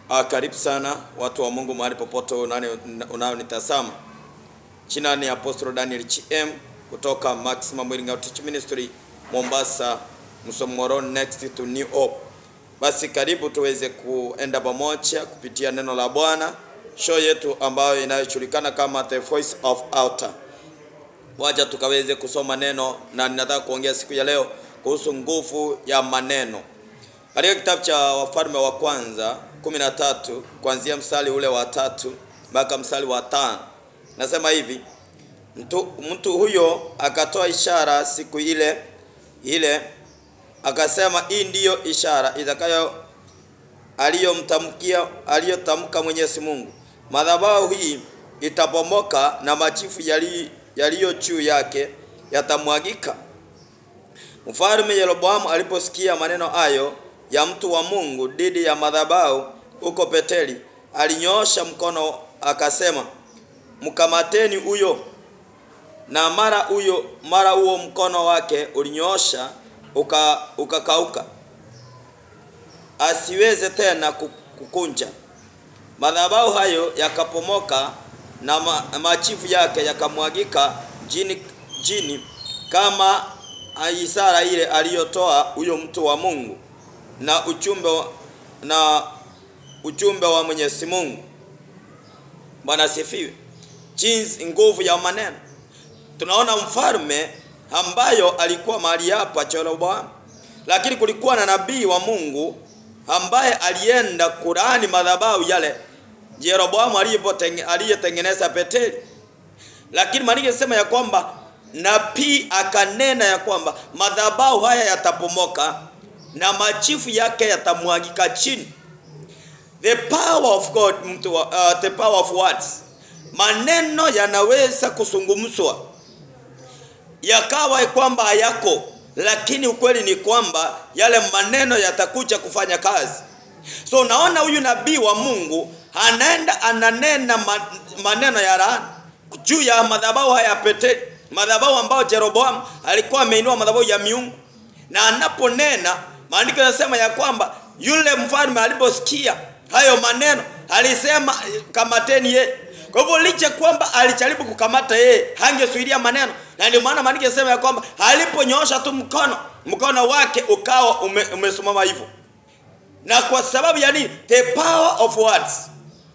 Ah, karibu sana watu wa Mungu mahali popote unani- unayonitazama. Jina ni Apostle Daniel GM kutoka Maximum Healing Outreach Ministry Mombasa, Msomoro next to New Hope. Basi karibu tuweze kuenda pamoja kupitia neno la Bwana, show yetu ambayo inayojulikana kama The Voice of Altar. Wacha tukaweze kusoma neno na ninataka kuongea siku ya leo kuhusu nguvu ya maneno. Katika kitabu cha Wafalme wa kwanza 13 kuanzia mstari ule wa tatu mpaka mstari wa tano nasema hivi: mtu, mtu huyo akatoa ishara siku ile ile, akasema hii ndiyo ishara itakayo aliyomtamkia aliyotamka Mwenyezi Mungu, madhabahu hii itabomoka na machifu yali- yaliyo juu yake yatamwagika. Mfalme Yeroboamu aliposikia maneno hayo ya mtu wa Mungu dhidi ya madhabahu huko Beteli, alinyoosha mkono akasema, mkamateni huyo. Na mara huyo mara huo mkono wake ulinyoosha uka, ukakauka, asiweze tena ku- kukunja. Madhabahu hayo yakapomoka na ma, machifu yake yakamwagika jini, jini kama ishara ile aliyotoa huyo mtu wa Mungu na ujumbe wa- na ujumbe wa Mwenyezi Mungu. Bwana asifiwe. Jinsi nguvu ya maneno. Tunaona mfalme ambayo alikuwa mahali hapa Jeroboamu, lakini kulikuwa na nabii wa Mungu ambaye alienda kulaani madhabahu yale Jeroboamu aliyotenge- aliyetengeneza Beteli. Lakini maandiko yanasema ya kwamba nabii akanena ya kwamba madhabahu haya yatapomoka na machifu yake yatamwagika chini. The power of God, mtu wa, uh, the power of words. Maneno yanaweza kuzungumzwa yakawa kwamba hayako, lakini ukweli ni kwamba yale maneno yatakuja kufanya kazi. So naona huyu nabii wa Mungu anaenda ananena ma- maneno ya laana juu ya madhabahu haya ya Beteli, madhabahu ambayo Jeroboamu alikuwa ameinua madhabahu ya miungu, na anaponena maandiko yanasema ya kwamba yule mfalme aliposikia hayo maneno alisema kamateni yeye. Kwa hivyo licha kwamba alijaribu kukamata yeye, hangesuilia maneno, na ndio maana maandiko yanasema ya kwamba aliponyoosha tu mkono, mkono wake ukawa ume, umesimama hivyo na kwa sababu ya nini? The power of words.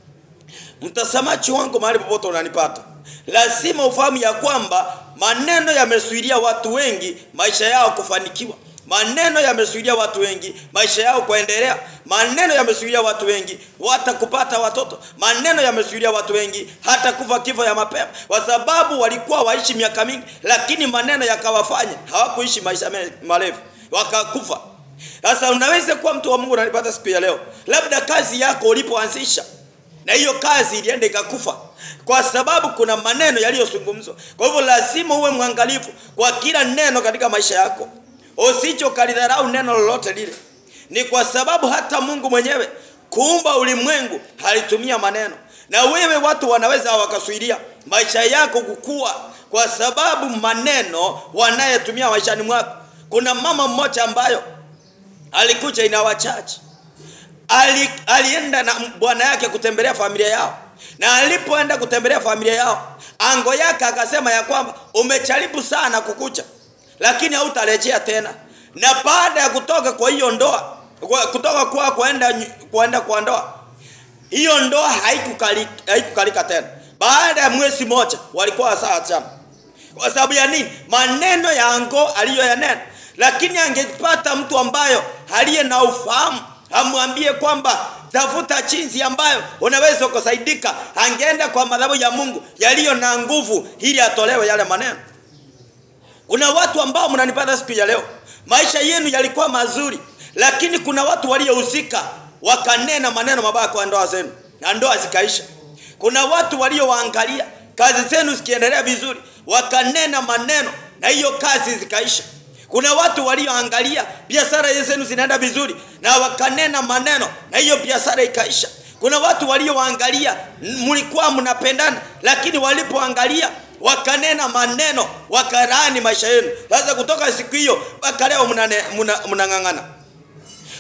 Mtazamaji wangu mahali popote unanipata, lazima ufahamu ya kwamba maneno yamesuilia watu wengi maisha yao kufanikiwa. Maneno yamesuilia watu wengi maisha yao kuendelea. Maneno yamesuilia watu wengi hata kupata watoto. Maneno yamesuilia watu wengi hata kufa kifo ya mapema, kwa sababu walikuwa waishi miaka mingi, lakini maneno yakawafanya hawakuishi maisha me- marefu, wakakufa. Sasa unaweza kuwa mtu wa Mungu unanipata siku ya leo, labda kazi yako ulipoanzisha na hiyo kazi ilienda ikakufa kwa sababu kuna maneno yaliyozungumzwa. Kwa hivyo lazima uwe mwangalifu kwa kila neno katika maisha yako, usije ukalidharau neno lolote lile. Ni kwa sababu hata Mungu mwenyewe kuumba ulimwengu alitumia maneno, na wewe watu wanaweza wakasuilia maisha yako kukua kwa sababu maneno wanayetumia maishani mwako. Kuna mama mmoja ambayo alikuja inawa church ali, alienda na bwana yake kutembelea familia yao, na alipoenda kutembelea familia yao, ango yake akasema ya kwamba umejaribu sana kukucha, lakini hautarejea tena. Na baada ya kutoka kwa hiyo ndoa, kwa- kutoka kwa kuenda kuenda kwa ndoa, hiyo ndoa haikukalika, haikukalika tena. Baada ya mwezi moja walikuwa sawa sana. Kwa sababu ya nini? Maneno ya ango aliyoyanena. Lakini angepata mtu ambayo aliye na ufahamu amwambie kwamba tafuta jinsi ambayo unaweza kusaidika, angeenda kwa madhabahu ya Mungu yaliyo na nguvu ili atolewe yale maneno. Kuna watu ambao mnanipata siku ya leo, maisha yenu yalikuwa mazuri, lakini kuna watu waliohusika wakanena maneno mabaya kwa ndoa zenu na ndoa zikaisha. Kuna watu waliowaangalia kazi zenu zikiendelea vizuri, wakanena maneno na hiyo kazi zikaisha. Kuna watu walioangalia biashara zenu zinaenda vizuri na wakanena maneno na hiyo biashara ikaisha. Kuna watu walioangalia mlikuwa mnapendana, lakini walipoangalia wakanena maneno wakalaani maisha yenu. Sasa kutoka siku hiyo mpaka leo mnane- mna- mnang'ang'ana.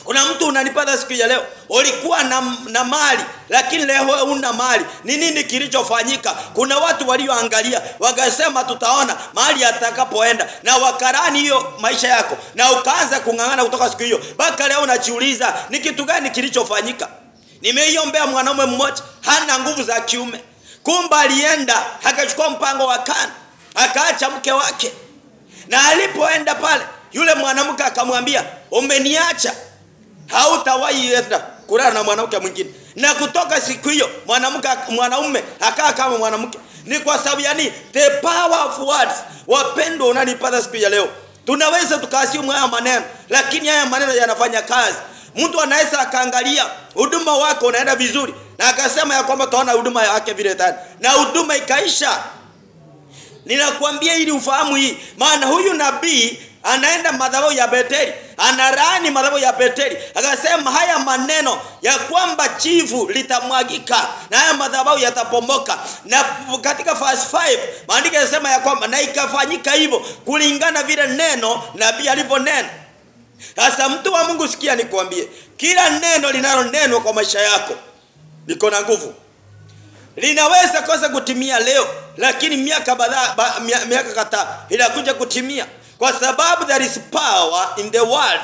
Kuna mtu unanipata siku ya leo, ulikuwa na, na mali lakini leo una mali. Ni nini kilichofanyika? Kuna watu walioangalia wakasema, tutaona mahali atakapoenda, na wakarani hiyo maisha yako, na ukaanza kung'ang'ana kutoka siku hiyo mpaka leo. Unajiuliza ni kitu gani kilichofanyika? Nimeiombea mwanaume mmoja, hana nguvu za kiume, kumbe alienda akachukua mpango wa kando, akaacha mke wake, na alipoenda pale, yule mwanamke akamwambia, umeniacha hautawahi enda kulala na mwanamke mwingine. Na kutoka siku hiyo mwanamke mwanaume akaa kama mwanamke. Ni kwa sababu ya nini? The power of words. Wapendwa, unanipata siku ya leo, tunaweza tukaasimu haya maneno, lakini haya maneno yanafanya kazi. Mtu anaweza akaangalia huduma wako unaenda vizuri, na akasema ya kwamba taona huduma yake vile tani, na huduma ikaisha. Ninakwambia ili ufahamu hii, maana huyu nabii anaenda madhabahu ya Beteli, anaraani madhabahu ya Beteli, akasema haya maneno ya kwamba chivu litamwagika na haya madhabahu yatapomoka. Na katika verse 5 maandiko yanasema ya kwamba na ikafanyika hivyo kulingana vile neno nabii alivyonena. Sasa mtu wa Mungu, sikia nikwambie, kila neno linalonenwa kwa maisha yako liko na nguvu. Linaweza kosa kutimia leo, lakini miaka badhaa ba, miaka kadhaa inakuja kutimia kwa sababu there is power in the words.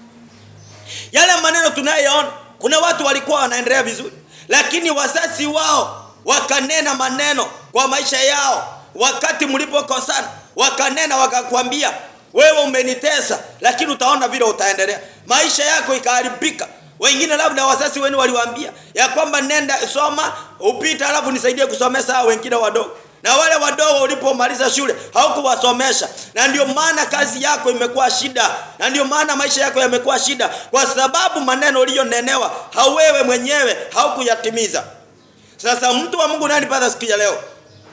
Yale maneno tunayoona, kuna watu walikuwa wanaendelea vizuri, lakini wazazi wao wakanena maneno kwa maisha yao. Wakati mlipokosana, wakanena wakakwambia, wewe umenitesa, lakini utaona vile utaendelea. Maisha yako ikaharibika. Wengine labda wazazi wenu waliwaambia ya kwamba nenda soma upita, alafu nisaidie kusomesha wengine wadogo na wale wadogo ulipomaliza shule haukuwasomesha, na ndio maana kazi yako imekuwa shida, na ndio maana maisha yako yamekuwa shida, kwa sababu maneno uliyonenewa hauwewe mwenyewe haukuyatimiza. Sasa mtu wa Mungu unanipata siku ya leo,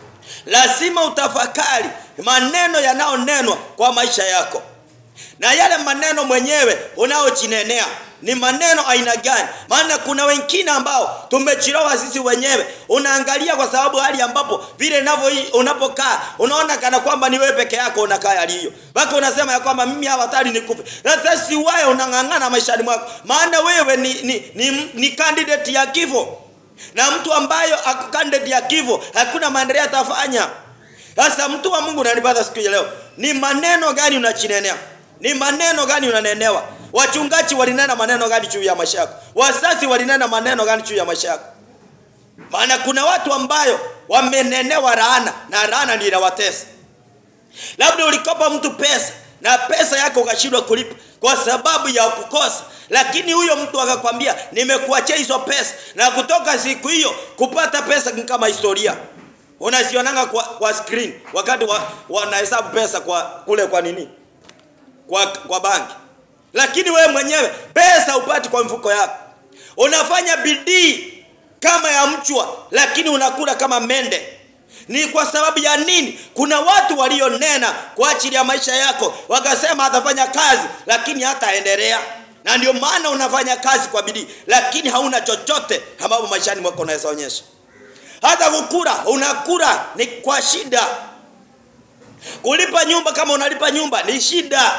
lazima utafakari maneno yanayonenwa kwa maisha yako, na yale maneno mwenyewe unaojinenea ni maneno aina gani? Maana kuna wengine ambao tumechirowa sisi wenyewe. Unaangalia kwa sababu hali ambapo vile navyo unapokaa unaona kana kwamba ni wewe peke yako unakaa hali hiyo, mpaka unasema ya kwamba mimi hawatari nikufe. Sasa si wewe unang'ang'ana maishani mwako, maana wewe ni, ni, ni, ni candidate ya kifo, na mtu ambayo ako candidate ya kifo hakuna maendeleo atafanya. Sasa mtu wa Mungu unanipata siku ya leo, ni maneno gani unachinenea? Ni maneno gani unanenewa? Wachungaji walinena maneno gani juu ya maisha yako? Wazazi walinena maneno gani juu ya maisha yako? Maana kuna watu ambayo wamenenewa laana na laana ndio inawatesa. Labda ulikopa mtu pesa na pesa yako ukashindwa kulipa kwa sababu ya kukosa, lakini huyo mtu akakwambia nimekuachia hizo pesa, na kutoka siku hiyo kupata pesa ni kama historia unazionanga kwa, kwa screen wakati wanahesabu wa pesa kwa kule kwa nini kwa, kwa banki lakini wewe mwenyewe pesa upati kwa mfuko yako. Unafanya bidii kama ya mchwa, lakini unakula kama mende. Ni kwa sababu ya nini? Kuna watu walionena kwa ajili ya maisha yako, wakasema atafanya kazi, lakini hataendelea. Na ndio maana unafanya kazi kwa bidii, lakini hauna chochote ambapo maishani mwako unaweza onyesha. Hata kukula, unakula ni kwa shida. Kulipa nyumba, kama unalipa nyumba ni shida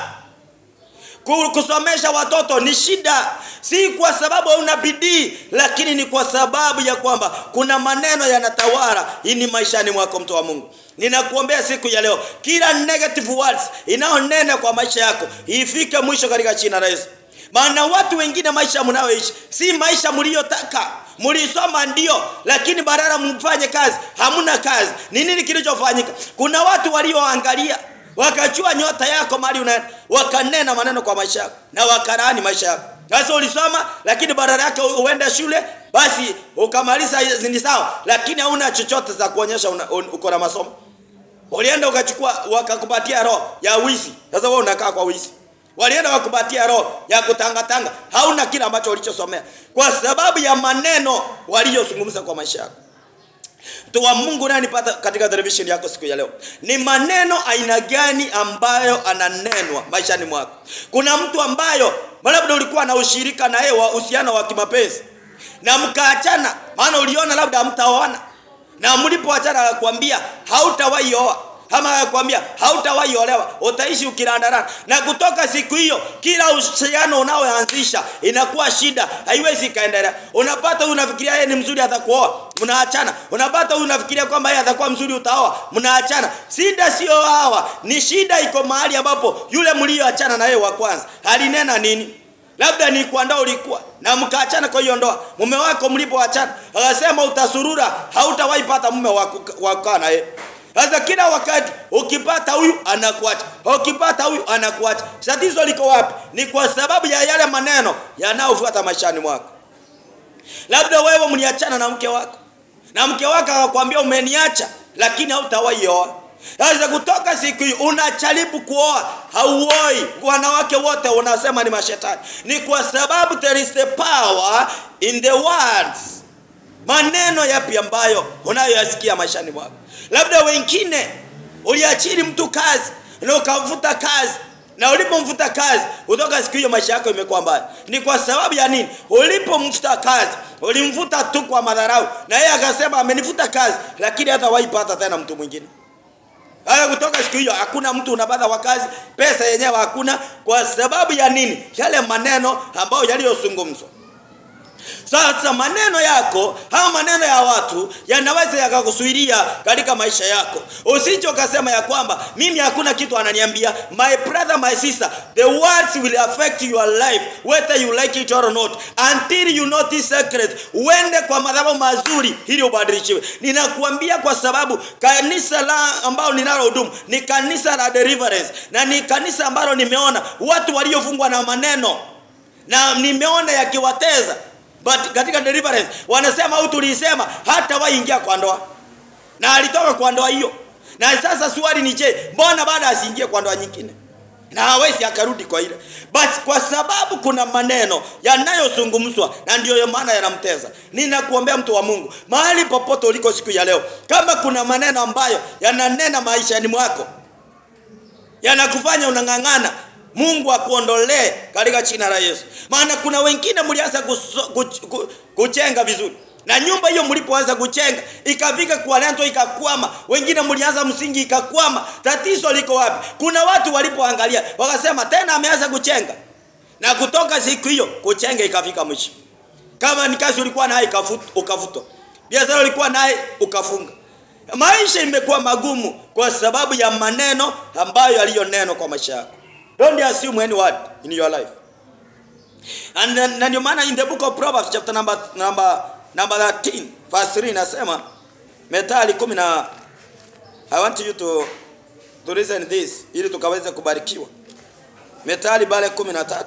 kusomesha watoto ni shida, si kwa sababu hauna bidii, lakini ni kwa sababu ya kwamba kuna maneno yanatawala ini maishani mwako. Mtu wa Mungu, ninakuombea siku ya leo, kila negative words inayonena kwa maisha yako ifike mwisho katika jina la Yesu. Maana watu wengine maisha mnayoishi si maisha mliyotaka. Mlisoma ndio, lakini badala mfanye kazi, hamuna kazi. Ni nini kilichofanyika? Kuna watu walioangalia wakachua nyota yako mahali unaenda, wakanena maneno kwa maisha yako na wakarani maisha yako. Sasa ulisoma, lakini badala yake uende shule, basi ukamaliza ni sawa, lakini hauna chochote za kuonyesha uko na masomo. Ulienda ukachukua, wakakupatia roho ya wizi. Sasa wewe unakaa kwa wizi. Walienda wakupatia roho ya kutangatanga, hauna kile ambacho ulichosomea, kwa sababu ya maneno waliyozungumza kwa maisha yako. Mtu wa Mungu unanipata katika television yako siku ya leo, ni maneno aina gani ambayo ananenwa maishani mwako? Kuna mtu ambayo labda ulikuwa na ushirika na yeye wa uhusiano wa kimapenzi na mkaachana, maana uliona labda hamtaoana, na mlipoachana akakwambia hautawahi oa. ama akakwambia hautawahi olewa utaishi ukirandaranda na kutoka siku hiyo kila uhusiano unaoanzisha inakuwa shida haiwezi ikaendelea unapata huyu unafikiria yeye ni mzuri atakuoa mnaachana unapata huyu unafikiria kwamba yeye atakuwa mzuri utaoa mnaachana shida sio hawa ni shida iko mahali ambapo yule mlioachana na yeye wa kwanza alinena nini labda ni kwa ndoa ulikuwa na mkaachana kwa hiyo ndoa mume wako mlipoachana akasema utasurura hautawahi pata mume wa kukaa na yeye sasa kila wakati ukipata huyu anakuacha ukipata huyu anakuacha tatizo liko wapi ni kwa sababu ya yale maneno yanayofuata maishani mwako labda wewe mliachana na mke wako na mke wako akakwambia umeniacha lakini hautawahi oa sasa kutoka siku hii unajaribu kuoa hauoi wanawake wote unasema ni mashetani ni kwa sababu there is the power in the words maneno yapi ambayo unayoyasikia maishani mwako labda wengine uliachiri mtu kazi na ukamvuta kazi na ulipomvuta kazi kutoka siku hiyo maisha yako imekuwa mbaya ni kwa sababu ya nini ulipomvuta kazi ulimvuta tu kwa madharau na yeye akasema amenivuta kazi lakini hata waipata tena mtu mwingine haya kutoka siku hiyo hakuna mtu unapata wa kazi pesa yenyewe hakuna kwa sababu ya nini yale maneno ambayo yaliyozungumzwa sasa maneno yako au maneno ya watu yanaweza yakakusuiria katika maisha yako usije ukasema ya kwamba mimi hakuna kitu ananiambia my brother my sister the words will affect your life whether you like it or not until you know this secret uende kwa madhabahu mazuri ili ubadilishiwe ninakuambia kwa sababu kanisa la ambalo ninalohudumu ni kanisa la deliverance na ni kanisa ambalo nimeona watu waliofungwa na maneno na nimeona yakiwateza but katika deliverance wanasema au tulisema hata waingia kwa ndoa na alitoka kwa ndoa hiyo na sasa swali ni je mbona baada asiingie kwa ndoa nyingine na hawezi akarudi kwa ile but kwa sababu kuna maneno yanayozungumzwa na ndiyo maana yanamteza ninakuombea mtu wa mungu mahali popote uliko siku ya leo kama kuna maneno ambayo yananena maishani mwako yanakufanya unang'ang'ana mungu akuondolee katika jina la yesu maana kuna wengine mlianza kuchenga vizuri na nyumba hiyo mlipoanza kuchenga ikafika kwa lento ikakwama wengine mlianza msingi ikakwama tatizo liko wapi kuna watu walipoangalia wakasema tena ameanza kuchenga na kutoka siku hiyo kuchenga ikafika mwisho kama ni kazi ulikuwa naye ukavutwa biashara ulikuwa naye ukafunga maisha imekuwa magumu kwa sababu ya maneno ambayo yaliyonenwa kwa maisha yako don't assume any word in your life and na ndio maana in the book of proverbs chapter number number number 13 verse 3 inasema methali 10 na i want you to to listen this ili tukaweze kubarikiwa methali bale 13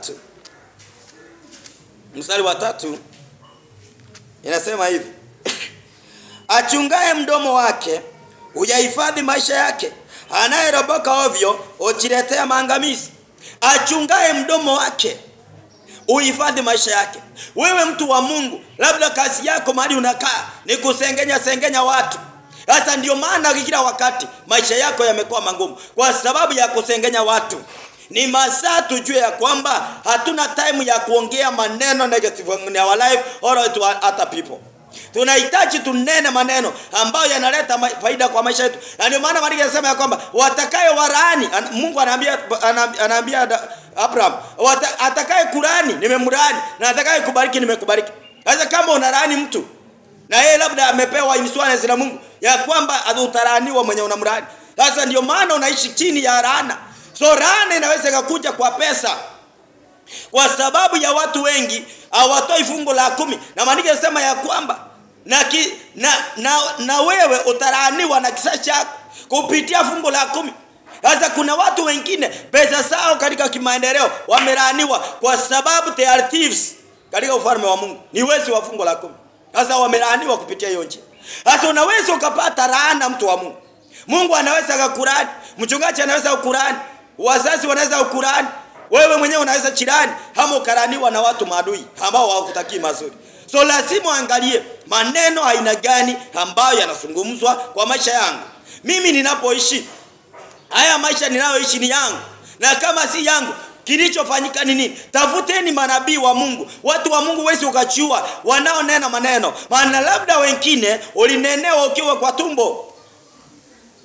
mstari wa tatu inasema hivi achungaye mdomo wake huyahifadhi maisha yake anayeroboka ovyo hujiletea maangamizi achungaye mdomo wake uhifadhi maisha yake wewe mtu wa mungu labda kazi yako mahali unakaa ni kusengenya sengenya watu sasa ndio maana kila wakati maisha yako yamekuwa magumu kwa sababu ya kusengenya watu ni masaa tujue ya kwamba hatuna time ya kuongea maneno negative in our life or to other people tunahitaji tunene maneno ambayo yanaleta ma faida kwa maisha yetu na ndio maana maandiko yanasema ya kwamba watakaye waraani mungu anaambia anaambia abraham atakaye kurani nimemrani na atakaye kubariki nimekubariki sasa kama unarani mtu na yeye labda amepewa insurance na mungu ya kwamba utaraniwa mwenye unamrani sasa ndio maana unaishi chini ya laana so laana inaweza ikakuja kwa pesa kwa sababu ya watu wengi hawatoi fungu la kumi na maandiko yanasema ya kwamba na, ki, na, na, na wewe utalaaniwa na kisa chako kupitia fungu la kumi sasa kuna watu wengine pesa zao katika kimaendeleo wamelaaniwa kwa sababu they are thieves katika ufalme wa mungu ni wezi wa fungu la kumi sasa wamelaaniwa kupitia hiyo njia sasa unaweza ukapata laana mtu wa mungu mungu anaweza akakurani mchungaji anaweza kukurani wazazi wanaweza kukurani wewe mwenyewe unaweza chirani ama ukaraniwa na watu maadui ambao hawakutakii mazuri so lazima uangalie maneno aina gani ambayo yanazungumzwa kwa maisha yangu mimi ninapoishi haya maisha ninayoishi ni yangu na kama si yangu kilichofanyika ni nini tafuteni manabii wa mungu watu wa mungu wezi ukachua wanaonena maneno maana labda wengine ulinenewa ukiwa kwa tumbo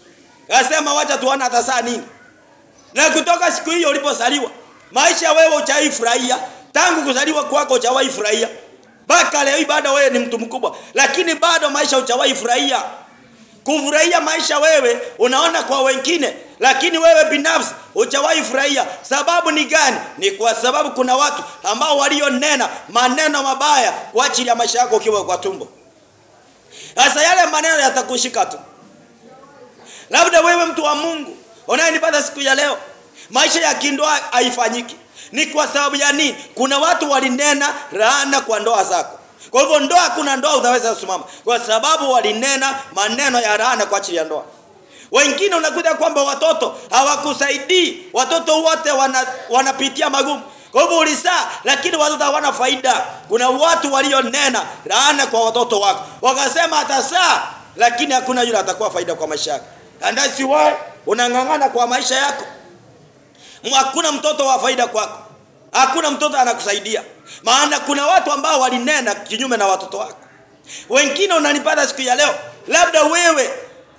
Akasema wacha tuone atazaa nini. Na kutoka siku hiyo ulipozaliwa, maisha wewe hujawahi furahia. Tangu kuzaliwa kwako hujawahi furahia. Mpaka leo hii bado wewe ni mtu mkubwa, lakini bado maisha hujawahi furahia. Kufurahia maisha wewe unaona kwa wengine, lakini wewe binafsi hujawahi furahia. Sababu ni gani? Ni kwa sababu kuna watu ambao walionena maneno mabaya kwa ajili ya maisha yako ukiwa kwa tumbo. Sasa yale maneno yatakushika tu. Labda wewe mtu wa Mungu unayenipata siku ya leo, maisha ya kindoa haifanyiki. Ni kwa sababu ya nini? Kuna watu walinena laana kwa ndoa zako. Kwa hivyo ndoa, kuna ndoa utaweza kusimama kwa sababu walinena maneno ya laana kwa ajili ya ndoa. Wengine unakuta kwamba watoto hawakusaidii, watoto wote wana, wanapitia magumu. Kwa hivyo ulizaa, lakini watoto hawana faida. Kuna watu walionena laana kwa watoto wako, wakasema atazaa, lakini hakuna yule atakuwa faida kwa maisha yake. And that's why unang'ang'ana kwa maisha yako. Hakuna mtoto wa faida kwako, hakuna mtoto anakusaidia, maana kuna watu ambao walinena kinyume na watoto wako. Wengine unanipata siku ya leo, labda wewe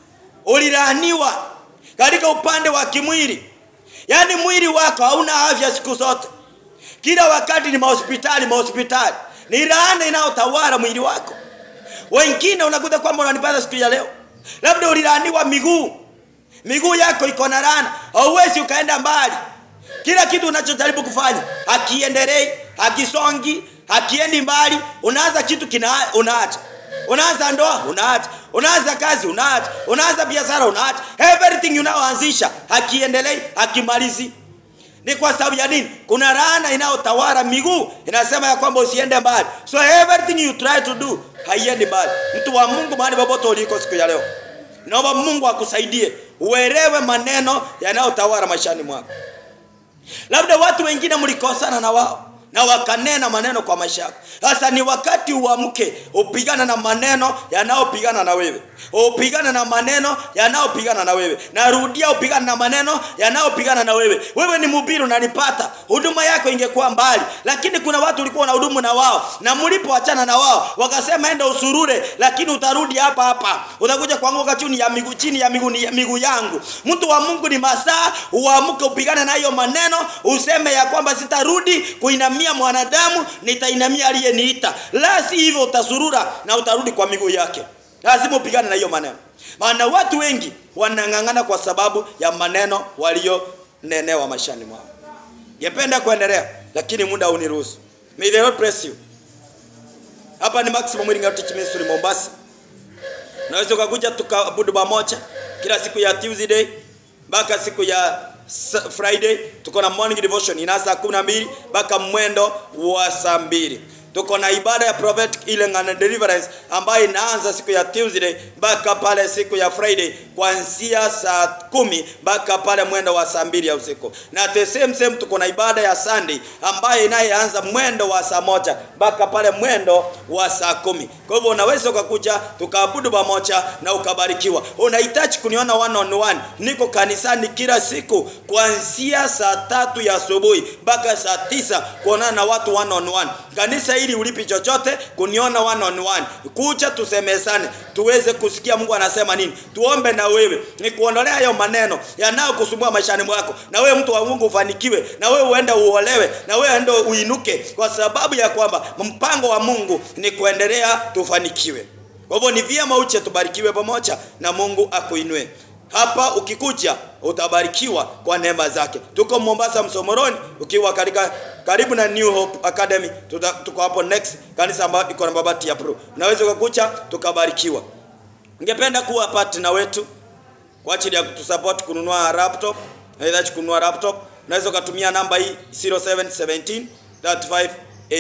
ulilaaniwa katika upande wa kimwili, yaani mwili wako hauna afya siku zote, kila wakati ni mahospitali mahospitali, ni laana inayotawala mwili wako. Wengine unakuta kwamba unanipata siku ya leo, labda ulilaaniwa miguu, miguu yako iko na laana, hauwezi ukaenda mbali. Kila kitu unachojaribu kufanya hakiendelei, hakisongi, hakiendi mbali. Unaanza kitu kina unaacha, unaanza ndoa unaacha, unaanza kazi unaacha, unaanza biashara unaacha, everything unaoanzisha hakiendelei, hakimalizi. Ni kwa sababu ya nini? Kuna laana inayotawala miguu, inasema ya kwamba usiende mbali, so everything you try to do haiendi mbali. Mtu wa Mungu, mahali popote uliko siku ya leo, naomba Mungu akusaidie uelewe maneno yanayotawala maishani mwako. Labda watu wengine mlikosana na wao na wakanena maneno kwa maisha yako. Sasa ni wakati uamke, upigana na maneno yanayopigana na wewe, upigana na maneno yanayopigana na wewe. Narudia, upigana na maneno yanayopigana na wewe. Wewe ni mhubiri, unanipata, huduma yako ingekuwa mbali, lakini kuna watu ulikuwa na hudumu na wao, na mlipoachana na wao wakasema enda usurure, lakini utarudi hapa hapa, utakuja kuanguka chini ya miguu chini ya miguu ya miguu yangu. Mtu wa Mungu, ni masaa uamke, upigane na hiyo maneno, useme ya kwamba sitarudi kuinamia mwanadamu, nitainamia aliyeniita. La si hivyo, utasurura na utarudi kwa miguu yake. Lazima upigane na hiyo maneno, maana watu wengi wanang'ang'ana kwa sababu ya maneno walionenewa maishani mwao. Ngependa kuendelea, lakini muda uniruhusu. May the Lord bless you. Hapa ni Maximum Healing Outreach Ministry Mombasa. Unaweza ukakuja tukaabudu pamoja kila siku ya Tuesday mpaka siku ya Friday. Tuko na morning devotion ina saa 12 mpaka mwendo wa saa mbili. Tuko na ibada ya prophetic healing and deliverance ambayo inaanza siku ya Tuesday mpaka pale siku ya Friday kuanzia saa kumi mpaka pale mwendo wa saa mbili ya usiku. Na the same same tuko na ibada ya Sunday ambayo inayoanza mwendo wa saa moja mpaka pale mwendo wa saa kumi. Kwa hivyo unaweza ukakuja tukaabudu pamoja na ukabarikiwa. Unahitaji kuniona one on one, niko kanisani kila siku kuanzia saa tatu ya asubuhi mpaka saa tisa kuonana na watu one on one. Kanisa hili ulipi chochote kuniona one on one, kucha tusemezane, tuweze kusikia Mungu anasema nini, tuombe na wewe, ni kuondolea hayo maneno yanayokusumbua maishani mwako, na wewe mtu wa Mungu ufanikiwe, na wewe uende uolewe, na wewe ende uinuke, kwa sababu ya kwamba mpango wa Mungu ni kuendelea tufanikiwe. Kwa hivyo ni vyema uche tubarikiwe pamoja na Mungu akuinue. Hapa ukikuja utabarikiwa kwa neema zake. Tuko Mombasa Msomoroni, ukiwa katika karibu na New Hope Academy. Tuta, tuko hapo next kanisa ambayo iko na mabati ya pro. Unaweza ukakucha tukabarikiwa. Ningependa kuwa partner wetu kwa ajili ya kutusupport kununua laptop, aidha kununua laptop. Unaweza ukatumia namba hii 0717 35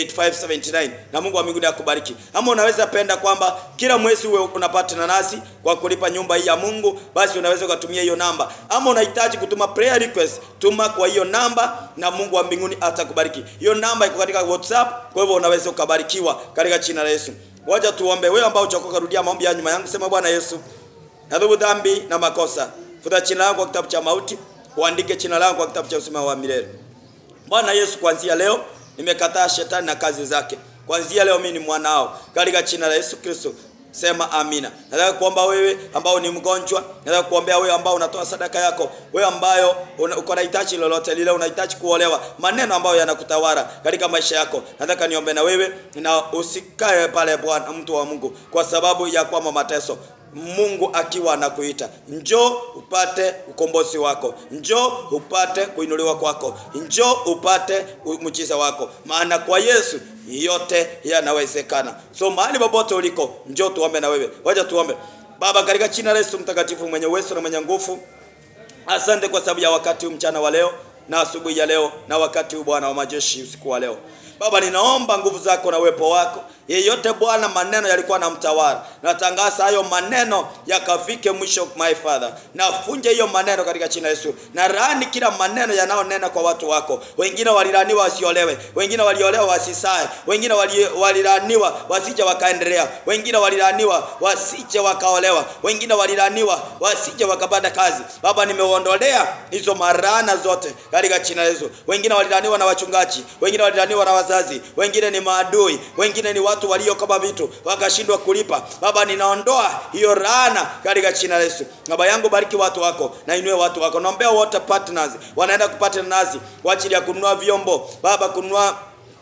8579 na Mungu wa mbinguni akubariki. Ama unaweza penda kwamba kila mwezi uwe unapata nasi kwa kulipa nyumba hii ya Mungu, basi unaweza ukatumia hiyo namba. Ama unahitaji kutuma prayer request, tuma kwa hiyo namba na Mungu wa mbinguni atakubariki. Hiyo namba iko katika WhatsApp, kwa hivyo unaweza ukabarikiwa katika jina la Yesu. Wacha tuombe. Wewe ambao uchokoka, rudia maombi ya nyuma yangu, sema Bwana Yesu, nadhubu dhambi na makosa, futa jina langu kwa kitabu cha mauti, uandike jina langu kwa kitabu cha uzima wa milele. Bwana Yesu, kuanzia leo nimekataa shetani na kazi zake. Kuanzia leo mimi ni mwanao katika jina la Yesu Kristo. sema amina. Nataka kuomba wewe ambao ni mgonjwa, nataka kuombea wewe ambao unatoa sadaka yako, wewe ambayo una- uko na hitaji lolote lile, unahitaji kuolewa, maneno ambayo yanakutawala katika maisha yako, nataka niombe na wewe, na usikae pale Bwana, mtu wa Mungu, kwa sababu ya kwamba mateso Mungu akiwa anakuita, njoo upate ukombozi wako, njoo upate kuinuliwa kwako, njoo upate mchiza wako, maana kwa Yesu yote yanawezekana. So mahali popote uliko, njoo tuombe na wewe. Wacha tuombe. Baba, katika jina la Yesu mtakatifu, mwenye uwezo na mwenye nguvu, asante kwa sababu ya wakati huu mchana wa leo na asubuhi ya leo na wakati huu Bwana wa majeshi usiku wa leo. Baba, ninaomba nguvu zako na uwepo wako. Yeyote Bwana, maneno yalikuwa na mtawala, natangaza hayo maneno yakafike mwisho, my Father. Nafunja hiyo maneno katika jina la Yesu, na laani kila maneno yanayonena kwa watu wako. Wengine walilaniwa wasiolewe, wengine waliolewa wasisae, wengine wali- walilaniwa wasije wakaendelea, wengine walilaniwa wasije wakaolewa, wengine walilaniwa wasije wakapata kazi. Baba, nimeondolea hizo marana zote katika jina la Yesu. Wengine walilaniwa na wachungaji, wengine walilaniwa na wazazi, wengine ni maadui, wengine ni watu walio kama vitu wakashindwa kulipa. Baba, ninaondoa hiyo laana katika jina la Yesu. Baba yangu, bariki watu wako na inue watu wako. Naombea wote partners wanaenda kupata nazi kwa ajili ya kununua vyombo, Baba, kununua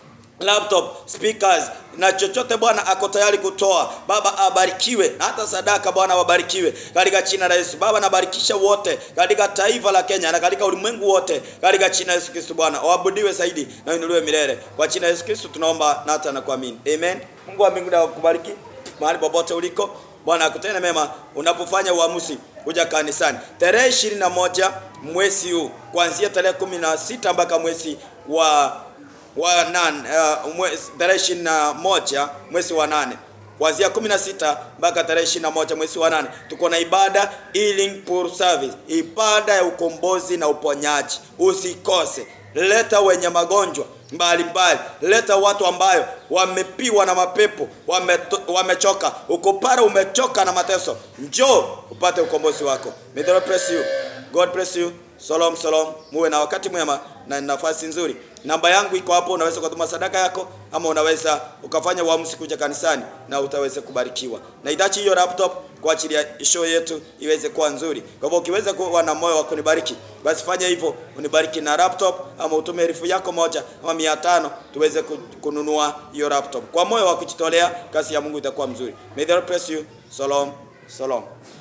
laptop speakers na chochote Bwana ako tayari kutoa. Baba abarikiwe, na hata sadaka Bwana wabarikiwe katika jina la Yesu. Baba nabarikisha wote katika taifa la Kenya na katika ulimwengu wote katika jina la Yesu Kristo. Bwana waabudiwe zaidi na uinuliwe milele kwa jina la Yesu Kristo tunaomba na hata na kuamini, amen. Mungu wa mbinguni akubariki mahali popote uliko. Bwana akutende mema unapofanya uamuzi kuja kanisani tarehe ishirini na moja mwezi huu kuanzia tarehe kumi na sita mpaka mwezi wa wa nane uh, mwezi tarehe ishirini na moja mwezi wa nane kuanzia kumi na sita mpaka tarehe ishirini na moja mwezi wa nane tuko na ibada healing pool service, ibada ya ukombozi na uponyaji. Usikose, leta wenye magonjwa mbalimbali, leta watu ambayo wamepiwa na mapepo, wameto- wamechoka. Uko pale umechoka na mateso, njoo upate ukombozi wako. May the Lord bless you. God bless you. Shalom, shalom. Muwe na wakati mwema na nafasi nzuri. Namba yangu iko hapo, unaweza kutuma sadaka yako ama unaweza ukafanya uamuzi kuja kanisani na utaweza kubarikiwa. Nahitaji hiyo laptop kwa ajili ya show yetu iweze kuwa nzuri. Kwa hivyo ukiweza kuwa na moyo wa kunibariki, basi fanya hivyo, unibariki na laptop ama utume elfu yako moja ama mia tano tuweze ku- kununua hiyo laptop. Kwa moyo wa kujitolea, kazi ya Mungu itakuwa mzuri. May the Lord bless you. Shalom, shalom.